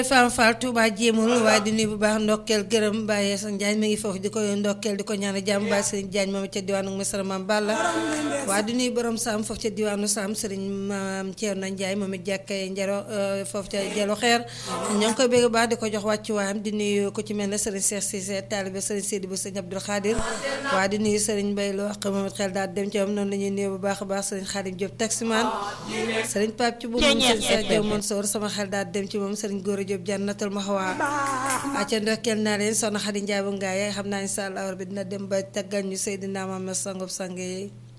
Fam Fall Touba jéemul waaye di nuyu bu baax ndokkeel gërëm Baye San Diagne mi ngi foofu di ko ndokkeel di ko ñaanal jàmm Baye Serigne Diagne moom ca diwaanu Mesara Mam Balla waaye di nuyu borom Sam foofu ca diwaanu Sam Serigne Maam Thierno Ndiaye moom it jàkkee njaro foofu ca Jalo Xeer ñoo ngi koy bégg baax di ko jox wàccuwaayam di nuyu ku ci mel ne Serigne Cheikh Cissé taalibe Serigne Sidi bu Serigne Abdoul Khadir waaye di nuyu Serigne Mbaye Lo ak moom it xel daal dem ci moom noonu la ñuy nuyu bu baax a baax Serigne Khadim Diop taximan Serigne Pape ci bu moom Serigne Cheikh Diop Mansour sama xel daal dem ci moom Serigne Gora Diop jannatul maxwa acca ndokkeel naa leen soxna Xadi Njaay bu ngaay xam naa insha Allah bi dina dem ba taggal ñu Seydina Muhammad sangub sang yi